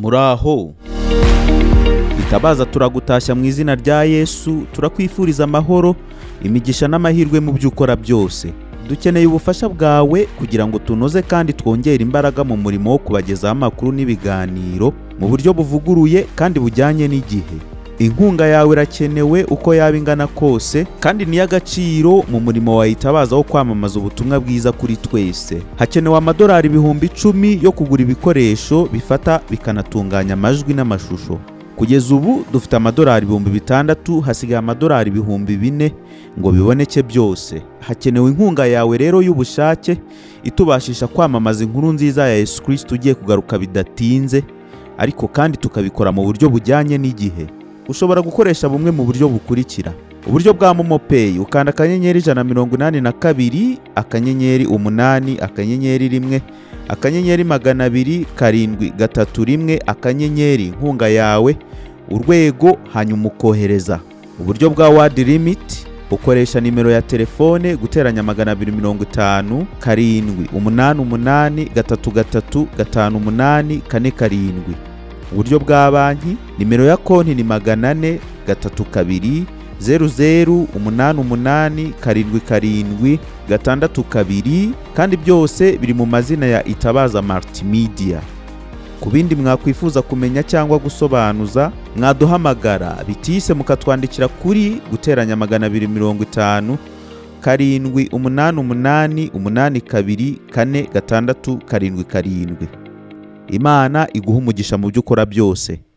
muraho bitabaza turagutashya mu izina rya yesu turakwifuriza amahoro imigisha n'amahirwe mu byo ukora byose dukeneye ubufasha bwawe kugira ngo tunoze kandi twongere imbaraga mu murimo wo kubagezaho amakuru n'ibiganiro mu buryo buvuguruye kandi bujyanye n'igihe inkunga yawe irakenewe uko yaba ingana kose kandi ni iy'agaciro mu murimo wayitabaza wo kwamamaza ubutumwa bwiza kuri twese hakenewe amadolari ibihumbi icumi yo kugura ibikoresho bifata bikanatunganya amajwi n'amashusho kugeza ubu dufite amadolari ibihumbi bitandatu hasigaye amadolari ibihumbi bine ngo biboneke byose hakenewe inkunga yawe rero y'ubushake itubashisha kwamamaza inkuru nziza ya yesu kirisiti ugiye kugaruka bidatinze ariko kandi tukabikora mu buryo bujyanye n'igihe ushobora gukoresha bumwe mu buryo bukurikira uburyo bwa momopeyi ukanda akanyenyeri ijana na mirongo inani na kabiri akanyenyeri umunani akanyenyeri rimwe akanyenyeri magana abiri karindwi gatatu rimwe akanyenyeri inkunga yawe urwego hanyuma ukohereza uburyo bwa wadi limiti ukoresha nimero ya telefone guteranya magana abiri mirongo itanu karindwi umunani umunani gatatu gatatu gatanu umunani kane karindwi uburyo bwa banki nimero ya konti ni magana ane gatatu kabiri zeru zeru umunani umunani karindwi karindwi gatandatu kabiri kandi byose biri mu mazina ya itabaza martimidiya ku bindi mwakwifuza kumenya cyangwa gusobanuza mwaduhamagara bitise mukatwandikira kuri guteranya magana abiri mirongo itanu karindwi umunani umunani umunani kabiri kane gatandatu karindwi karindwi imana iguha umugisha mu byo ukora byose